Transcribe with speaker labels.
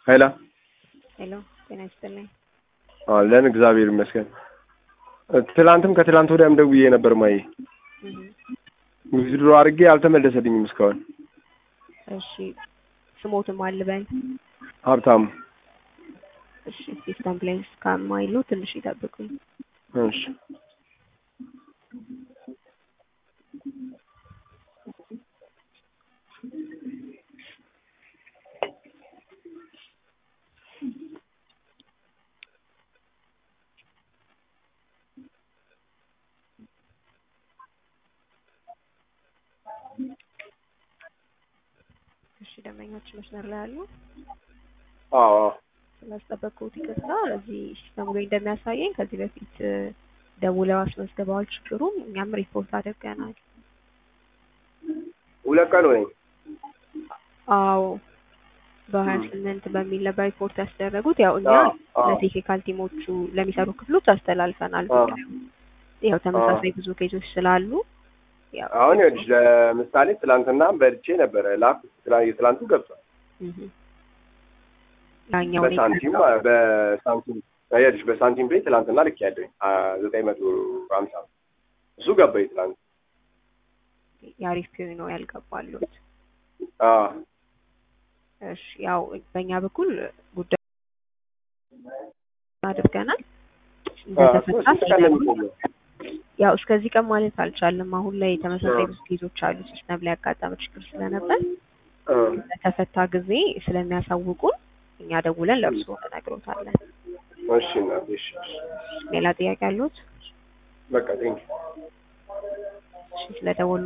Speaker 1: ኃይላ
Speaker 2: ሄሎ ጤና ይስጥልኝ።
Speaker 1: አለን እግዚአብሔር ይመስገን። ትላንትም ከትላንት ወዲያም ደውዬ ነበር ማየ
Speaker 2: እህ
Speaker 1: ዊዝድሮ አድርጌ አልተመለሰልኝም እስካሁን።
Speaker 2: እሺ ስሞትም አልበል
Speaker 1: ሀብታሙ
Speaker 2: እሺ ሲስተም ላይ እስከማይሉ ትንሽ ይጠብቁኝ።
Speaker 1: እሺ
Speaker 2: እሺ ደንበኞች መስመር ላይ አሉ።
Speaker 1: አዎ
Speaker 2: ስላስጠበቅኩት ይቅርታ። እዚህ ሲስተሙ ላይ እንደሚያሳየኝ ከዚህ በፊት እ፣ ደውለው አስመዝግበዋል ችግሩም እኛም ሪፖርት አድርገናል።
Speaker 1: ሁለት ቀን ሆነኝ።
Speaker 2: አዎ በሀያ ስምንት በሚል ነበር ሪፖርት ያስደረጉት። ያው እኛ
Speaker 1: አዎ፣ አዎ።
Speaker 2: ለቴክኒካል ቲሞቹ ለሚሰሩ ክፍሎች አስተላልፈናል።
Speaker 1: አዎ።
Speaker 2: ያው ተመሳሳይ ብዙ ኬዞች ስላሉ ያው
Speaker 1: አሁን ይኸውልሽ ለምሳሌ ትላንትና በልቼ ነበረ ላክ የትላንቱ ገብቷል።
Speaker 2: እህ ያኛው ነው
Speaker 1: በሳንቲም
Speaker 2: የቀረው።
Speaker 1: በሳንቲም ይኸውልሽ በሳንቲም ቤት ትላንትና ልክ ያለኝ ዘጠኝ መቶ ሀምሳ እሱ ገባ ትላንት።
Speaker 2: የአሪፍ ፒዩ ነው ያልገባሉት።
Speaker 1: አዎ
Speaker 2: እሺ ያው በእኛ በኩል ጉዳይ አድርገናል እንደተፈታ
Speaker 1: ስንት ቀን ነው
Speaker 2: ሲነግሩን
Speaker 1: የሚቆየው?
Speaker 2: ያው እስከዚህ ቀን ማለት አልቻልም። አሁን ላይ ተመሳሳይ ብዙ ኬዞች አሉ። ሲስተም ላይ ያጋጠመ ችግር ስለነበር
Speaker 1: እ፣
Speaker 2: በተፈታ ጊዜ ስለሚያሳውቁን እኛ ደውለን ለእርስዎ እንነግሮታለን።
Speaker 1: እሺ እናቴ እሺ እሺ።
Speaker 2: ሌላ ጥያቄ አሉት?
Speaker 1: በቃ ቴንኪው
Speaker 2: እሺ ስለደወሉ